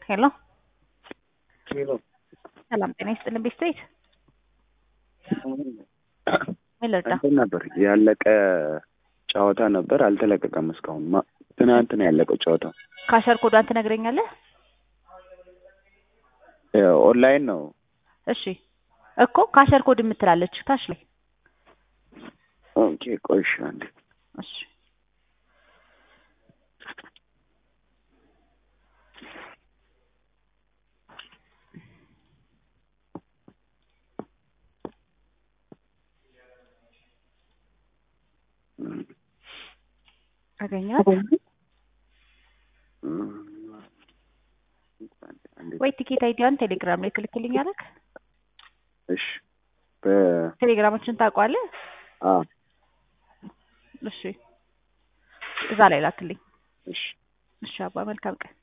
ሄሎ ሄሎ ሰላም ጤና ይስጥልን ቤተሰቤት ምን ልርዳ? እንትን ነበር ያለቀ ጨዋታ ነበር፣ አልተለቀቀም እስካሁን። ማ- ትናንት ነው ያለቀው ጨዋታው። ካሸር ኮዷን ትነግረኛለህ? ኦንላይን ነው። እሺ እኮ ካሸር ኮድ የምትላለች ታች ላይ ኦኬ ቆይ እሺ አንዴ እሺ አገኛት አንዴ ወይ ቲኬት አይዲያን ቴሌግራም ላይ ትልክልኛለህ? እሺ በ- ቴሌግራማችን ታውቀዋለህ? አ እሺ እዛ ላይ ላክልኝ። እሺ እሺ አባ መልካም ቀን